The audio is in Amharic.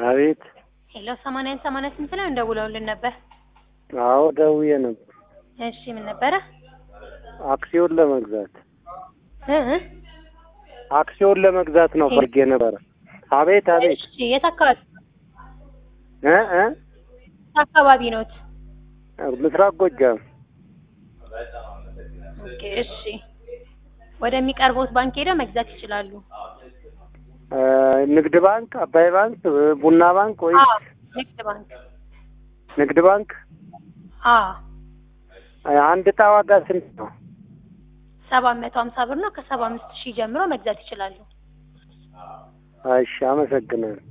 አቤት። ሄሎ ሰማንያን ሰማንያ ስንት ላይ እንደውለውልን ነበር? አዎ ደውዬ ነበር። እሺ ምን ነበረ? አክሲዮን ለመግዛት እ እ አክሲዮን ለመግዛት ነው ፈልጌ ነበረ። አቤት አቤት። እሺ የት አካባቢ እ እ የት አካባቢ ኖት? ምስራቅ ጎጃም ኦኬ እሺ ወደሚቀርቡት ባንክ ሄደው መግዛት ይችላሉ። እ ንግድ ባንክ፣ አባይ ባንክ፣ ቡና ባንክ ወይ አዎ ንግድ ባንክ ንግድ ባንክ? አዎ አንድ ዕጣ ዋጋ ስንት ነው? ሰባት መቶ ሀምሳ ብር ነው። ከሰባ አምስት ሺህ ጀምሮ መግዛት ይችላሉ። እሺ አመሰግናለሁ።